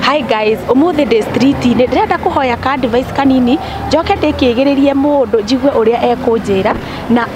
Hi guys, umuthi ndi street ni ndirenda kuhoya ka advice kanini njoke ndikigiririe mundu njigue uria ekunjira na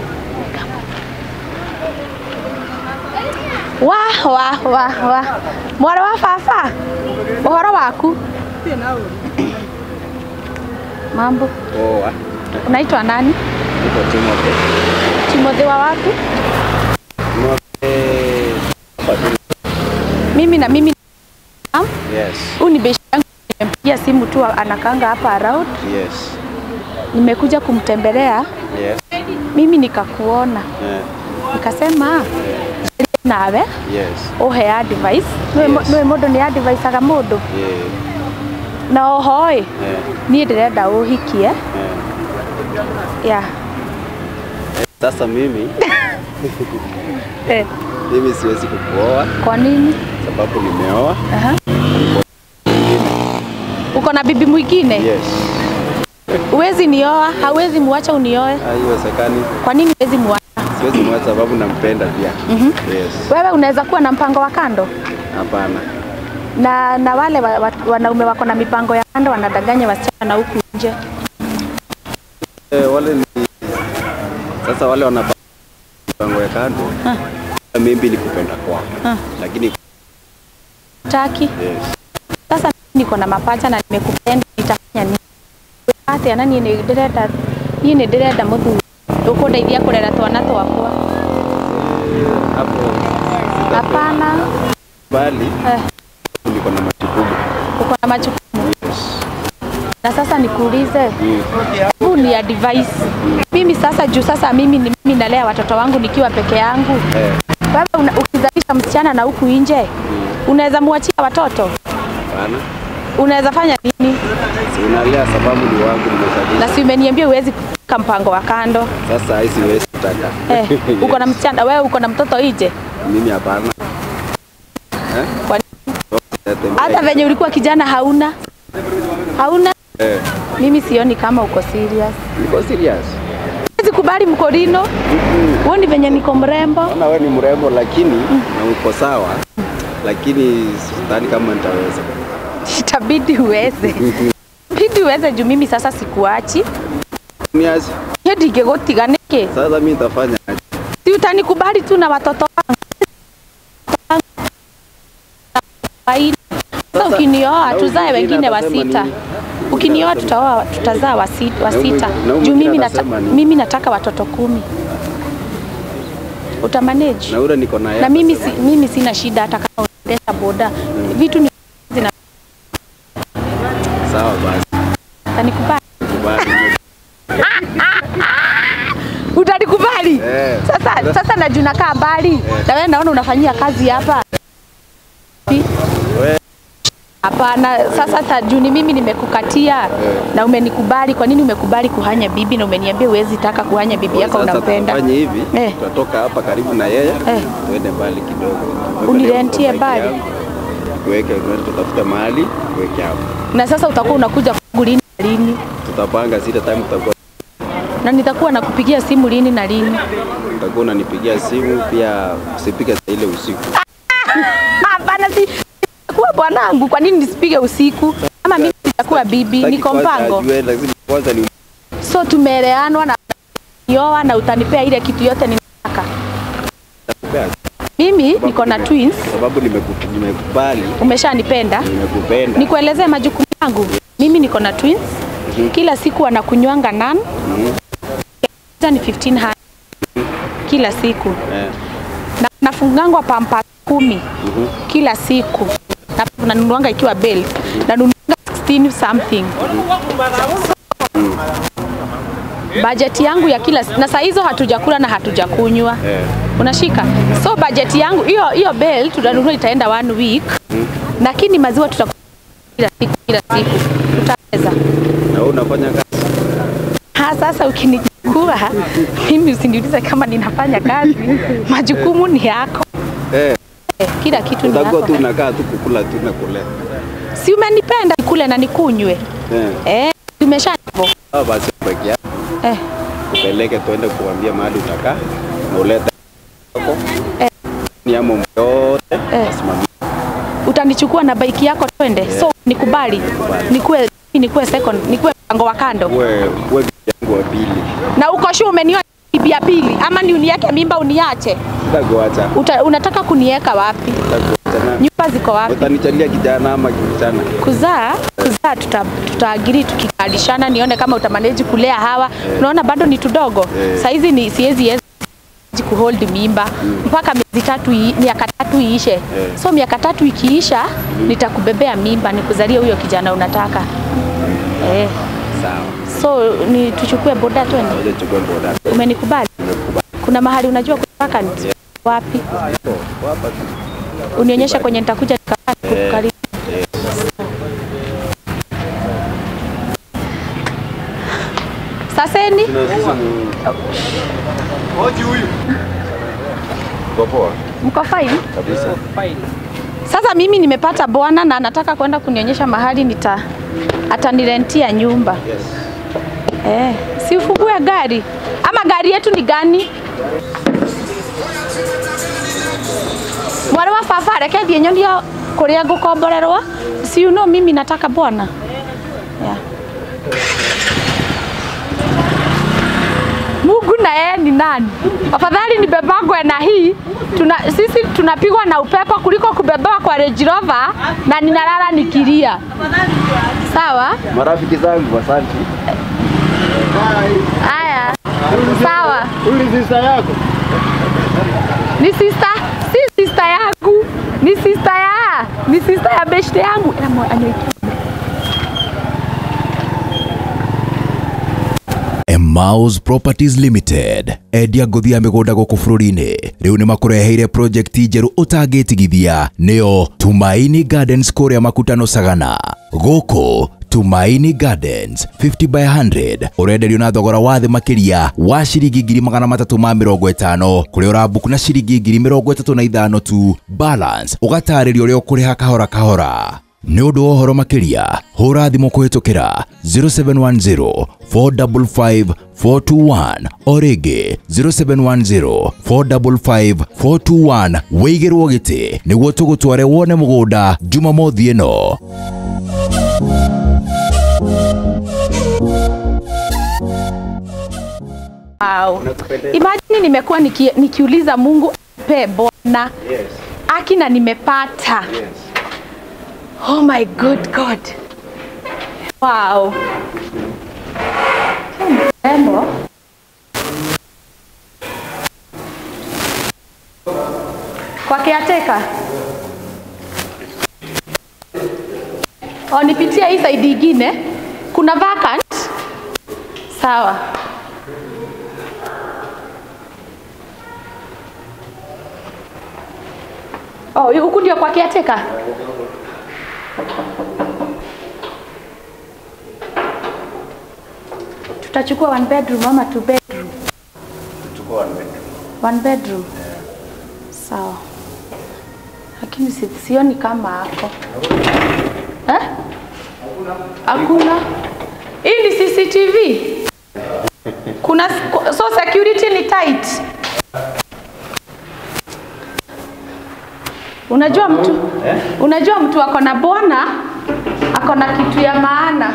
wa wa wa wa mwana wa baba uhoro waku mambo Poa. unaitwa nani Niko Timothy. timothy wa wapi Timothy. Hapa tu. mimi na mimi Yes. huu ni beshi yangu nimempigia simu tu anakanga hapa around Yes. nimekuja kumtembelea Yes. mimi nikakuona Yeah. nikasema nawe Yes. uhe advice Yes. nä må ndå nä adviceaga må ndå Yeah. na oho ä Yeah. niä ndä renda å hikie Yeah. yeah. Sasa mimi eh, mimi siwezi kukuoa kwa nini sababu nimeoa. Aha. uko na bibi mwingine Yes. uwezi nioa hauwezi muacha unioe Haiwezekani. kwa nini uwezi muacha Siwezi mwacha sababu nampenda pia. Mhm. Yes. wewe unaweza kuwa na mpango wa kando Hapana. na na wale wa, wa, wanaume wako na mipango ya kando wanadanganya wasichana na huku nje Eh, wale ni sasa wale wana mipango ya kando. Mimi ni kupenda kwao. Ah. Lakini taki yes. sasa mimi niko na mapacha na nimekupenda nitafanya nini ate ana niĩ nĩ ndĩrenda niĩ nĩ ndĩrenda mũthuri ũkũndeithia kũrera twana twakwa Hapo hapana bali eh, niko na majukumu. uko na majukumu na sasa nikuulize Mm. huu ni advice mimi sasa juu sasa mimi ni mimi nalea watoto wangu nikiwa peke yangu Eh. wewe una- ukizalisha msichana na huku nje unaweza muachia watoto Hapana. unaweza fanya nini Si unalea sababu ni wangu nimezalisha. na si umeniambia huwezi kuweka mpango wa kando Sasa hii siwezi kutaka. eh, uko na msichana wewe uko na mtoto nje Mimi hapana. Eh? Kwa- Sitatembea. hata venye ulikuwa kijana hauna hauna Eh. mimi sioni kama uko serious Niko serious. Siwezi kubali mkorino huoni venye niko mrembo Naona wewe ni mrembo lakini na uko sawa. Lakini sidhani kama nitaweza. itabidi uweze bidi uweze juu mimi sasa sikuachi Niache. hiyo ndingĩgũtiga nĩkĩ Sasa mimi nitafanya aje? si utanikubali tu na watoto wangu Kawaida. Sasa Sasa, ukinioa na tuzae huyu wengine mwingine wa atasema sita nini? ukinioa atasema- tutaoa tutazaa wa si- wa Na huyu sita mwingine- na huyu juu mwingine mimi, nata, atasema nini? mimi nataka watoto kumi utamanage Na ule niko na yeye. na mimi, si, atasema, mimi sina shida hata kama unaendesha boda vitu ni zina Sawa basi. utanikubali Kubali. utanikubali Eh. sasa sasa na juu nakaa mbali na wewe naona unafanyia kazi hapa Wewe hapana sasa ta juu ni mimi nimekukatia na umenikubali kwa nini umekubali kuhanya bibi na umeniambia huwezi taka kuhanya bibi yako sasa unampenda tufanye hivi. Eh. Tutatoka hapa karibu na yeye. Eh. Tuende mbali kidogo. Unirentie Bike mbali? yangu, Tuweke tuende tutafute mahali tuweke hapo. na sasa utakuwa unakuja kwangu lini na lini Tutapanga zile time tutakuwa na nitakuwa nakupigia simu lini na lini utakuwa unanipigia simu pia usipige saa ile usiku. hapana si kuwa bwanangu kwa nini nisipige usiku ama mimi nitakuwa bibi Sitaki niko kwanza mpango ajue, lazima kwanza ni so tumeeleanwa na nioa na utanipea ile kitu yote ninataka Utakupea. mimi niko na twins Kwa sababu nimeku- nimekubali, umeshanipenda nimekupenda. nikuelezee majukumu yangu mimi niko na twins Mhm. kila siku wanakunywanga nan Mhm. ni 1500 kila siku Eh, na nafungangwa pampa kumi mhm. kila siku na nanunuanga ikiwa belt nanunuanga 16 something bajeti yangu ya kila na saa hizo hatujakula na hatujakunywa Eh, unashika so bajeti yangu hiyo hiyo belt tutanunua itaenda one week lakini maziwa tutakula kila siku kila siku tutaweza na wewe unafanya kazi ha sasa ukinichukua mimi usiniulize kama ninafanya kazi majukumu ni yako eh, Eh, kila kitu ni utakuwa yako tu unakaa tu kukula tu na kulea. si umenipenda kule na nikunywe Eh, eh, tumesha hivyo sawa basi baki yako eh, upeleke tuende kuambia mahali utakaa na ulete yako Eh. ni amo yote Eh. asimamie. utanichukua kuwa na bike yako twende. So nikubali. Nikuwe nikuwe second, nikuwe mpango wa kando. Uwe uwe bibi yangu wa pili. Na uko sure umenioa bibi ya pili ama ni unieke mimba uniache? Sitakuacha. Uta, unataka kunieka wapi? Sitakuacha na Nyumba ziko wapi? utanichalia kijana ama kijana. Kuzaa kuzaa tuta, tutaagiri tukikalishana, nione kama utamanage kulea hawa. Unaona bado ni tudogo. Eh. Saizi ni siwezi weza kuhold mimba mpaka miezi tatu ii- miaka tatu iishe. So miaka tatu ikiisha nitakubebea mimba nikuzalie huyo kijana unataka. Eh. Sawa. So ni tuchukue boda twende. Ngoja chukue boda. Umenikubali? Kuna mahali unajua kutaka ni wapi? Hapa tu. Unionyeshe kwenye nitakuja nikakaa kukaribu. Saseni Tuna sisi ni Hoji huyu. Kwa poa mko fine? kabisa. Sasa mimi nimepata bwana na anataka kwenda kunionyesha mahali nita atanirentia nyumba. Yes. Eh, si ufungue gari ama gari yetu ni gani? Mwana wa baba reke thiĩ nyonie kũrĩa ngũkomborerwo si you know mimi nataka bwana yeah. Mungu na yeye ni nani? Afadhali nibebagwe na hii tuna, sisi tunapigwa na upepo kuliko kubebewa kwa Range Rover na ninalala nikilia. Sawa? Marafiki zangu asante. Haya. Sawa. Huyu ni sister yako? Ni sister, si sister yangu. Ni sister ya, ni sister ya beshte yangu. Ina mwa anaitwa Emmaus Properties Limited endia ngũthi ya mĩgũnda gũkũ bũrũri-inĩ rĩu nĩ makũreheire project njerũ ũtangĩtigithia nĩyo Tumaini Gardens kũrĩa Makutano Sagana gũkũ Tumaini Gardens 50 by 100 ũrenderio na thogora wa thĩ makĩria wa ciringi ngiri magana matatũ ma mĩrongo ĩtano kũrĩa ũrambuku na ciringi ngiri mĩrongo ĩtatũ na ithano tu balance ũgatarĩrio ũrĩa ũkũrĩha kahora kahora nĩ ũndũ wa ũhoro makĩria hũra thimũ kũhĩtũkĩra 0710 455 421 o rĩngĩ 0710 455 421 wĩigĩrwo gĩtĩ nĩguo tũgũtware wone mũgũnda jumamothi ĩno Wow. Imagine nimekuwa niki, nikiuliza Mungu pe bwana Yes. aki na nimepata. Yes. Oh my good God. Wow. Mrembo. Kwa caretaker. Oh, nipitie hii side ingine. Kuna vacant. Sawa. Oh, huku ndio kwa caretaker. Tutachukua one bedroom ama two bedroom? Chukua one bedroom. One bedroom. Sawa. Lakini si, sioni kama ako. Eh? Hakuna. Hii ni CCTV. Kuna so security ni tight. Unajua mtu unajua mtu ako na bwana ako na kitu ya maana.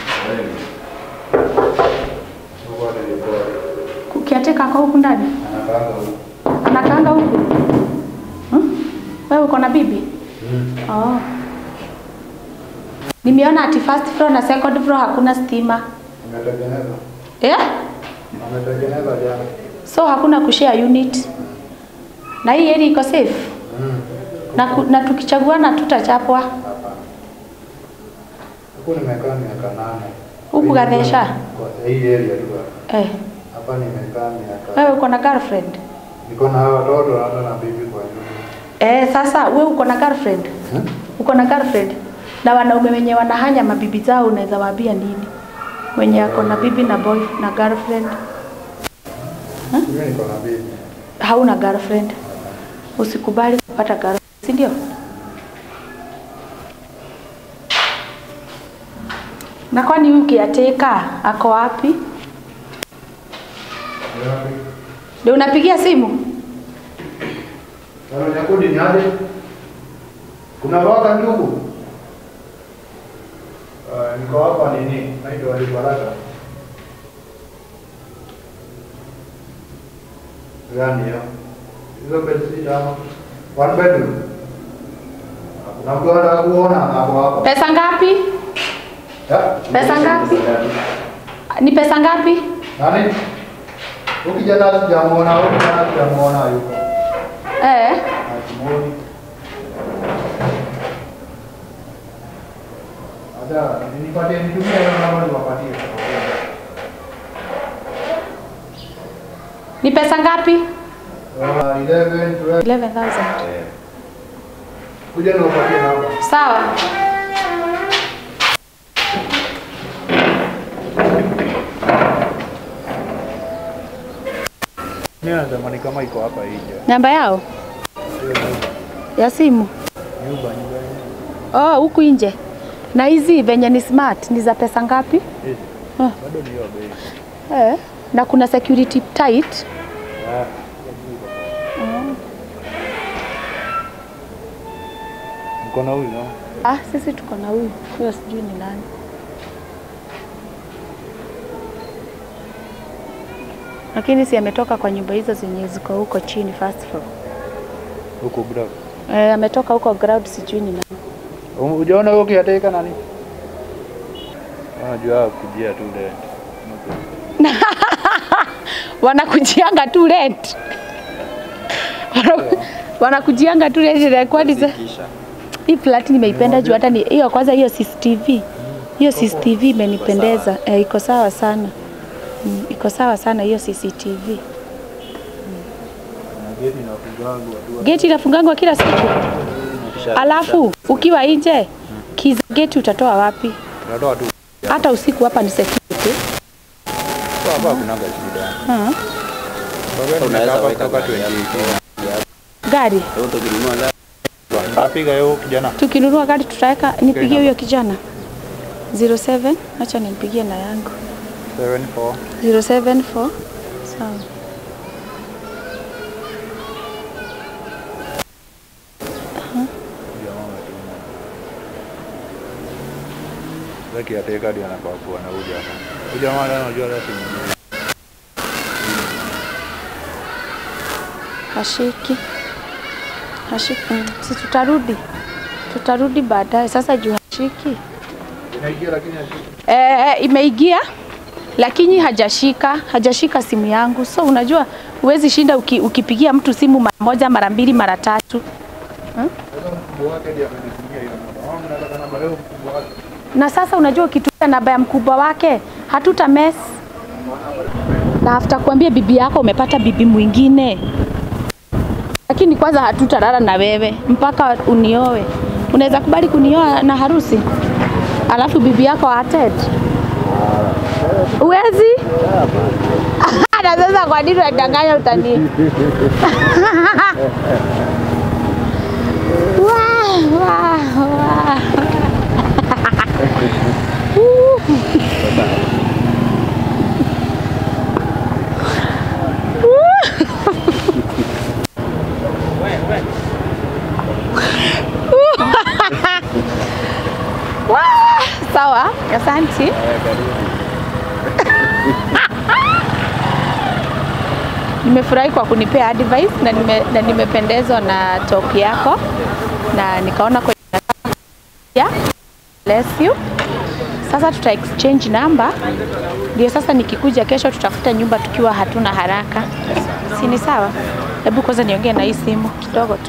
Kukiateka kwa huku ndani anakaanga huku hmm? Wewe uko na bibi oh. Nimeona ati first floor na second floor hakuna stima Ametengeneza. yeah? Ametengeneza jana. So hakuna kushare unit na hii area iko safe na, ku, na tukichaguana tutachapwa Huku nimekaa miaka nane. Huku Gathesha? Kwa hii area tu hapa. eh. Hapa nimekaa miaka. Wewe uko na girlfriend Niko na watoto hata na bibi kwa nyumba. eh? Sasa wewe uko na girlfriend Hmm? uko na girlfriend na wanaume wenye wanahanya mabibi zao unaweza waambia nini? Mwenye ako na bibi na boy na girlfriend, Mimi niko na bibi. hauna girlfriend, usikubali kupata girlfriend, si ndio? Na kwani huyu kiateka ako wapi? Ndio unapigia simu? Sasa nyakudi ni aje? Unawaka ndugu? Uh, niko hapa nini? Naitwa Ali Baraka. Gani hiyo? Hizo bedsi ama one bedroom. Kuna mtu anataka kuona hapo hapo. Pesa ngapi? Ya? Pesa ngapi? Ni pesa ngapi? Nani? Huyu kijana sijamuona, huyu kijana sijamuona yuko. Eh, Hatumwoni. Acha nipatie nitumie hiyo namba niwapatie. ni pesa ngapi? Uh, 11 12 11,000. kuja niwapatie namba. Sawa. Mimi natamani kama iko hapa nje. Namba yao ya simu? Nyumba nyumba. Oh, huku nje. Na hizi venye ni smart ni za pesa ngapi? Hizi. Ah. Bado ni hiyo bei. Eh, na kuna security tight. Ah. Mkono huyu no? Ah, sisi tuko na huyu. Huyo sijui ni nani. Lakini si ametoka kwa nyumba hizo zenye ziko huko chini first floor. Huko ground. Eh, ametoka huko ground sijui ni nani. Ujaona huyo kiateka nani? Unajua kujia tu ile. Wanakujianga tu rent. Wana- Wanakujianga tu rent na kwani za Kisha. hii flat nimeipenda juu hata ni hiyo kwanza hiyo CCTV. Hiyo CCTV imenipendeza. Eh, iko sawa sana. Mm, iko sawa sana hiyo CCTV. Na geti na kugangu watu. Geti inafungangwa kila siku. Kisha. Alafu ukiwa nje kiza geti utatoa wapi? Tunatoa tu. Hata usiku hapa ni security. Kwa hapa kunaga shida. Ha? Baba Unaweza tunaweza weka kutoka gari 2018. Gari Leo tukinunua la Napiga hiyo kijana. tukinunua gari tutaweka, nipigie huyo kijana 07, acha nimpigie na yangu 74 074 sawa. Zaki ateka ndio anafaa kuwa na huyu jamaa. Huyu jamaa anajua hata simu. Hashiki hashiki, mm, si tutarudi tutarudi baadaye. Sasa juu hashiki Inaingia lakini hashiki. eh, imeingia lakini hajashika hajashika simu yangu, so unajua huwezi shinda uki, ukipigia mtu simu mara moja mara mbili mara tatu Sasa mkubwa wake ndiye amenitumia hiyo namba. Au mnataka namba leo mkubwa wake. na sasa unajua ukitumia namba ya mkubwa wake hatuta mess na after kuambia bibi yako umepata bibi mwingine, lakini kwanza hatutalala na wewe mpaka unioe. Unaweza kubali kunioa na harusi alafu bibi yako attend? Uwezi? na sasa kwa nini unadanganya utani? Wah, wah, wah. Wah, Sawa, asante. Nimefurahi kwa kunipea advice na, nime, na nimependezwa na talk yako na nikaona kwenye yeah. Bless you. Sasa tuta exchange number, ndio sasa nikikuja kesho tutafuta nyumba tukiwa hatuna haraka, si ni sawa? Hebu kwanza niongee na hii simu kidogo tu.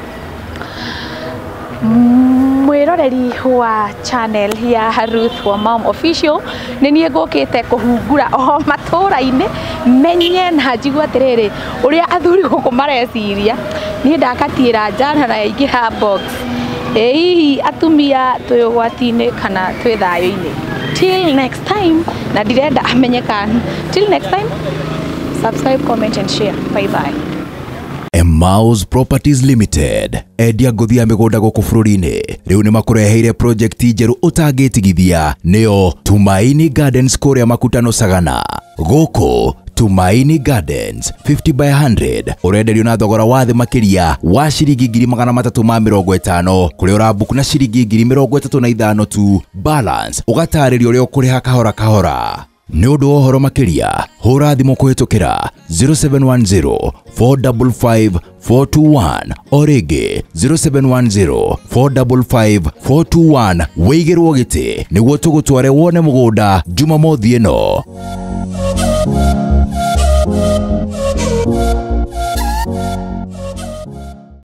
mwiroreri wa channel ya Ruth wa Mom Official nä niä ngå kä te kå hungura o matå-ra-inä menye na njigua atä rä rä å rä a athuri gå kå mareciria niä ndakatie ra njana na yaingä ha box ä hihi atumia twä å gwati-inä kana twä thayå-inä till next time na ndirenda amenyeka till next time subscribe comment and share bye bye Emmaus Properties Limited endia ngũthi ya mĩgũnda gũkũ bũrũri-inĩ rĩu nĩ makũreheire project njerũ ũtangĩtigithia nĩyo Tumaini Gardens kũrĩa Makutano Sagana gũkũ Tumaini Gardens 50 by 100 urenderio na thogora wa thĩ makĩria wa ciringi ngiri magana matatũ ma mĩrongo ĩtano kũrĩa ũrambuku na ciringi ngiri mĩrongo ĩtatũ na ithano tu balance ũgatarĩrio ũrĩa ũkũrĩha kahora kahora nĩ ũndũ wa ũhoro makĩria hũra thimũ kũhĩtũkĩra 0710 455 421 o rĩngĩ 0710 455 421 wĩigĩrwo gĩtĩ nĩguo tũgũtware wone mũgũnda jumamothi ĩno